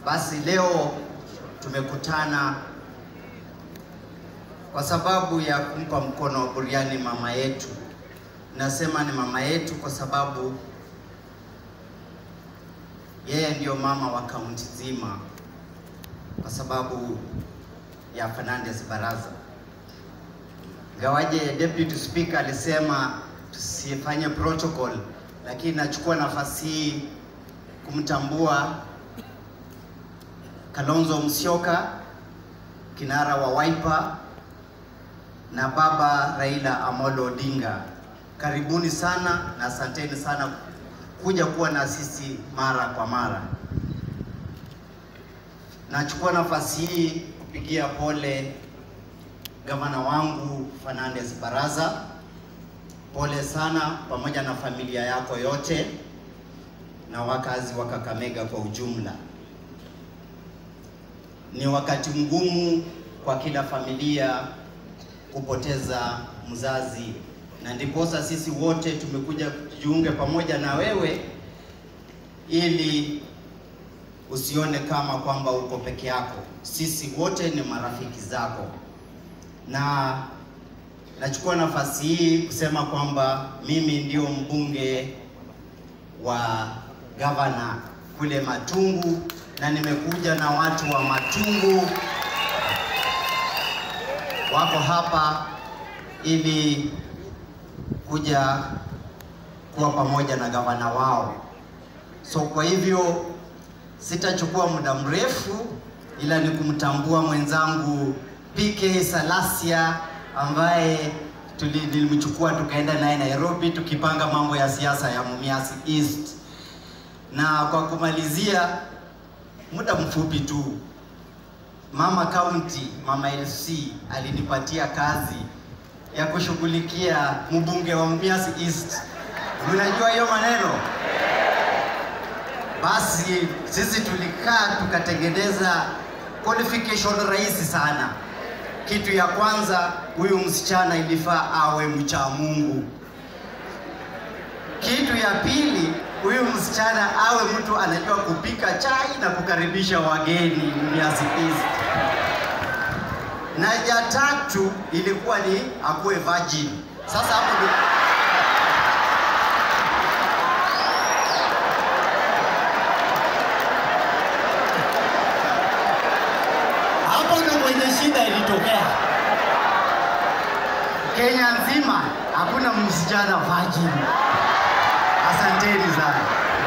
Basi leo tumekutana kwa sababu ya kumpa mkono wa buriani mama yetu. Nasema ni mama yetu kwa sababu yeye ndiyo mama wa kaunti nzima, kwa sababu ya Fernandes Baraza. Gawaje deputy speaker alisema tusifanye protocol, lakini nachukua nafasi hii kumtambua Kalonzo Musyoka, kinara wa Wiper na baba Raila Amolo Odinga. Karibuni sana na asanteni sana kuja kuwa na sisi mara kwa mara. Nachukua nafasi hii kupigia pole gavana wangu Fernandes Baraza. Pole sana pamoja na familia yako yote na wakazi wa Kakamega kwa ujumla. Ni wakati mgumu kwa kila familia kupoteza mzazi, na ndiposa sisi wote tumekuja kujiunge pamoja na wewe ili usione kama kwamba uko peke yako. Sisi wote ni marafiki zako, na nachukua nafasi hii kusema kwamba mimi ndio mbunge wa gavana kule Matungu, na nimekuja na watu wa Matungu wako hapa ili kuja kuwa pamoja na gavana wao. So kwa hivyo sitachukua muda mrefu, ila ni kumtambua mwenzangu PK Salasia ambaye tulimchukua tukaenda naye Nairobi tukipanga mambo ya siasa ya Mumias East. Na kwa kumalizia, muda mfupi tu, mama county, mama LC alinipatia kazi ya kushughulikia mbunge wa Mumias East. Mnajua hiyo maneno? Basi sisi tulikaa tukatengeneza qualification rahisi sana. Kitu ya kwanza, huyu msichana ilifaa awe mcha Mungu. Kitu ya pili, huyu msichana awe mtu anajua kupika chai na kukaribisha wageni Mumias East. Na ya tatu ilikuwa ni akuwe virgin. Sasa hapo ndio hapo ndio kwenye shida ilitokea. Kenya nzima hakuna msichana virgin. Asanteni sana.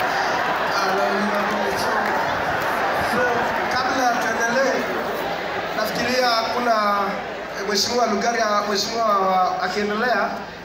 So, kabla tuendelee, nafikiria kuna Mheshimiwa Lugari, Mheshimiwa akiendelea